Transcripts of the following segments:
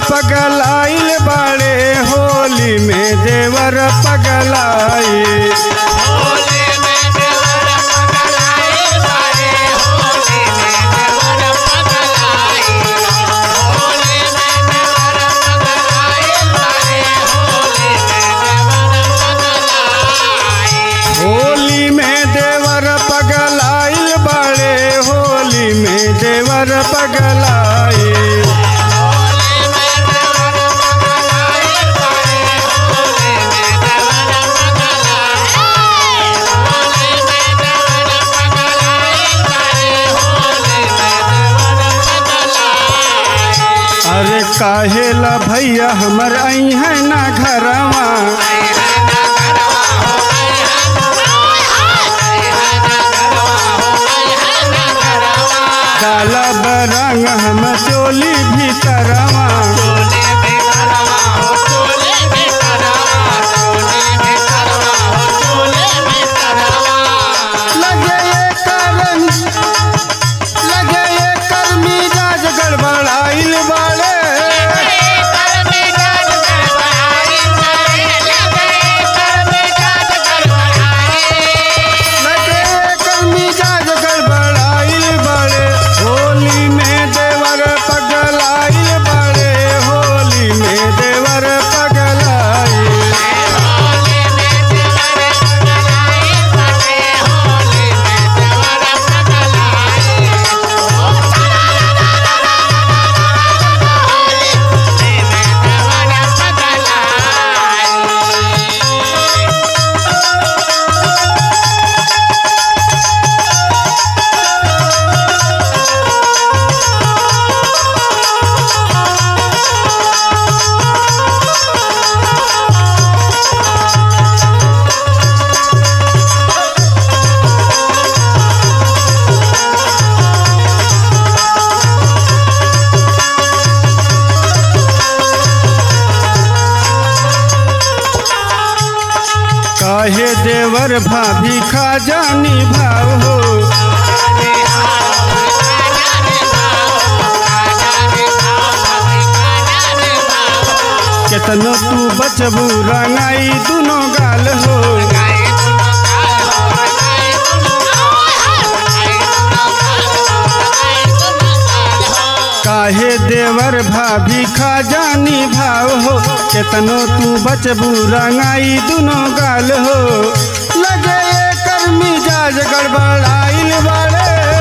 पगलाइल बाड़े होली में देवर पगलाई होली में देवर पगलाइल बाड़े होली में देवर पगलाई अरे काहेला भैया हमर आई है ना घरवा काला बरंग हम चोली भीतरवा लगे ये करम लगे ये कर मिजाज गड़बड़ाइल बाड़े लगे ये कर मिजाज गड़बड़ाइल बाड़े होली में देवर पगलाइल बाड़े होली में देवर पगलाई काहे देवर भाभी खा जानी भाव हो केतनो तू बचबू रंगाई दुनो गाल हो काहे देवर भाभी खा जानी भाव हो केतनो तू बचबू रंगाई दुनो गाल हो लगे ये कर मिजाज गड़बड़ाइल बाड़े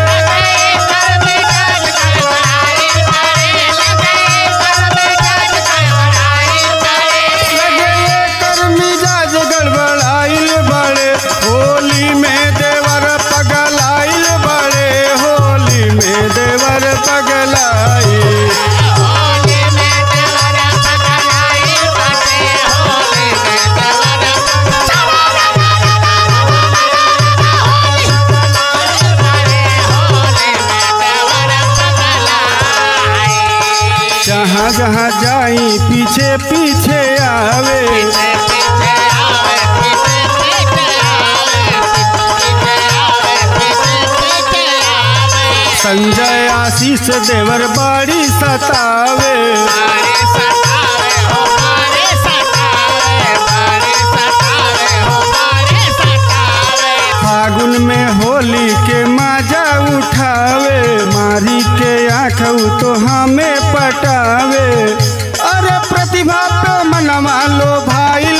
लगे ये कर मिजाज गड़बड़ाइल बाड़े होली में देवर पगलाइल बाड़े होली में देवर पगलाई जहाँ जहाँ जाई पीछे पीछे आवे संजय आशीष देवर बाड़ी सतावे फागुन में होली के मजा उठावे मारी के आँख तो हमें पटावे अरे प्रतिभा पे मनवा लो भाई